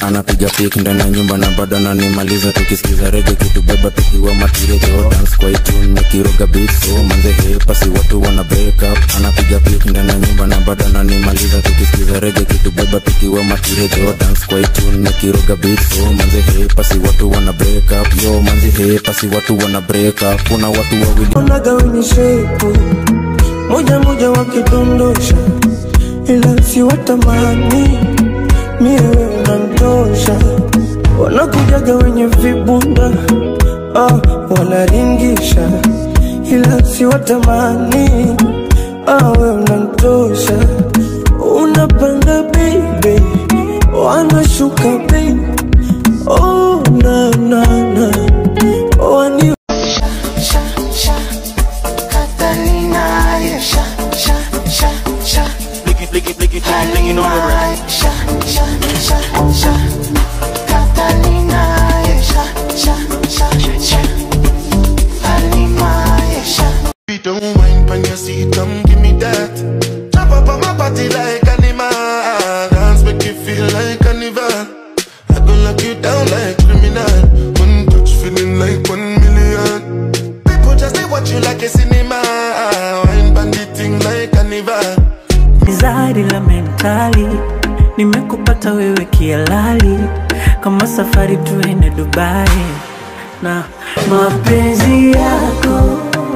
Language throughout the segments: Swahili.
anapiga pik ndani ya nyumba na bado ananimaliza tukisikiza rege kitubeba tukiwa matirejo dance kwa itune nikiroga beat so manze he pasi watu wana break up anapiga pik ndani ya nyumba na bado ananimaliza tukisikiza rege kitubeba tukiwa matirejo dance kwa itune nikiroga beat so manze he pasi watu wana break up yo manze he pasi watu wana break up kuna watu wawili onaga wenye shepu moja moja wakidondosha, ila si watamani miewe unantosha. Wanakujaga wenye vibunda ah, wanaringisha, ila si watamani ah, we unantosha. Unapanda baby, wanashuka baby, oh na na na, wani Catalina, yeah, sha, sha, sha, sha. Blicky, blicky, blicky, blicky, blinking on the right. Sha, sha, sha, sha. Catalina, yeah, sha, sha, sha, sha. Halima, yeah, sha. Beat don't wine pan your seat, come give me that. Jump up on my body like animal. Dance make you feel like carnival. I go lock you down like criminal. One touch feeling like one million. People just they watch you like a cinema. Wine pan the thing like carnival. Zari la mentali nimekupata wewe kialali, kama safari tuende Dubai na mapenzi yako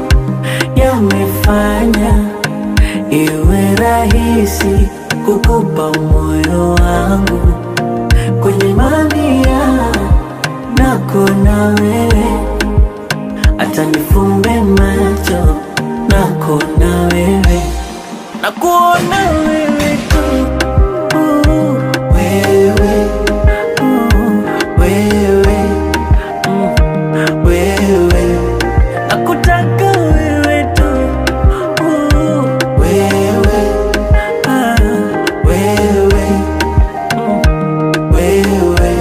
yamefanya iwe rahisi kukupa moyo wangu kwenye mamia nako na wewe, hata nifumbe macho nako na wewe na kuona wewe tu uh, wewe uh, wewe mm, wewe nakutaka wewe tu uh, wewe ah, wewe mm, wewe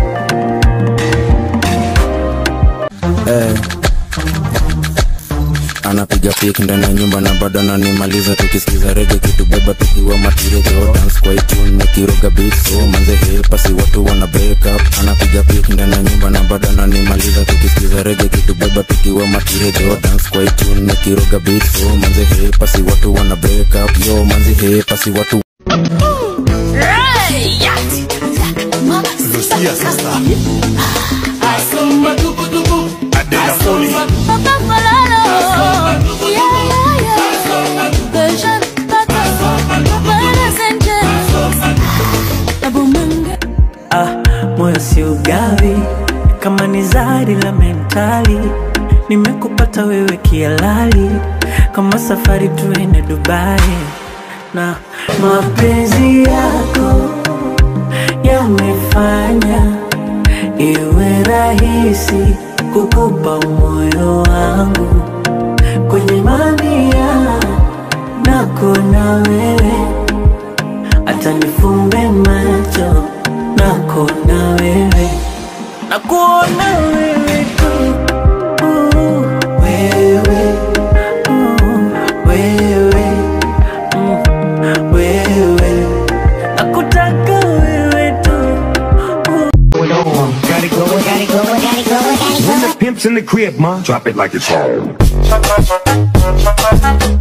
eh. anapiga pik ndani ya nyumba na bado ananimaliza tukisikiza rege kitubeba tukiwa matirejo dance kwa itune nikiroga beat so manze he pasi watu wana break up anapiga pik ndani ya nyumba na bado ananimaliza tukisikiza rege kitubeba tukiwa matirejo dance kwa itune nikiroga beat so manze he pasi watu wana break up yo manze he pasi watu Lucia sasa. Adela Foley. ah, moyo si ugavi kama ni zari la mentali nimekupata wewe kialali kama safari tuende Dubai na mapenzi yako yamefanya iwe rahisi kukupa moyo wangu kwenye mamia nako na wewe hata nifumbe macho nako na wewe na kuona wewe tu uh, wewe uh, wewe mm, wewe nakutaka wewe tu Gotta go, gotta go, gotta go, gotta go. When the pimp's in the crib, ma, drop it like it's home.